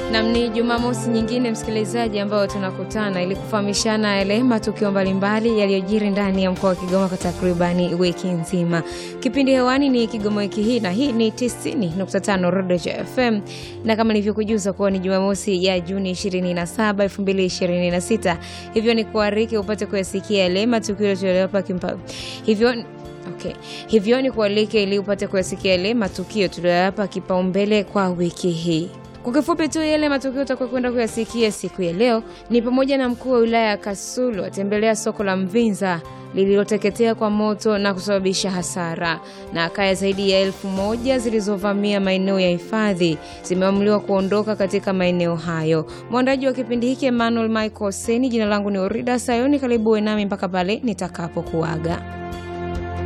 Nam, ni Jumamosi nyingine msikilizaji, ambayo tunakutana ili kufahamishana yale matukio mbalimbali yaliyojiri ndani ya mkoa wa Kigoma kwa takribani wiki nzima. Kipindi hewani ni Kigoma wiki hii, na hii ni 90.5 Rodejo FM, na kama nilivyokujuza kuwa ni Jumamosi ya Juni 27, 2026, hivyo ni kuariki upate kuyasikia yale matukio tuliyopata kimpa hivyo Okay. Hivyo ni kualike ili upate kuyasikia yale matukio tuliyoyapa kipaumbele kwa wiki hii. Kwa kifupi tu yale matukio utakuwa kwenda kuyasikia siku ya leo ni pamoja na mkuu wa wilaya ya Kasulu atembelea soko la Mvinza lililoteketea kwa moto na kusababisha hasara, na kaya zaidi ya elfu moja zilizovamia maeneo ya hifadhi zimeamliwa kuondoka katika maeneo hayo. Mwandaji wa kipindi hiki Emmanuel Michael Seni, jina langu ni Orida Sayoni. Karibu nami mpaka pale nitakapokuaga.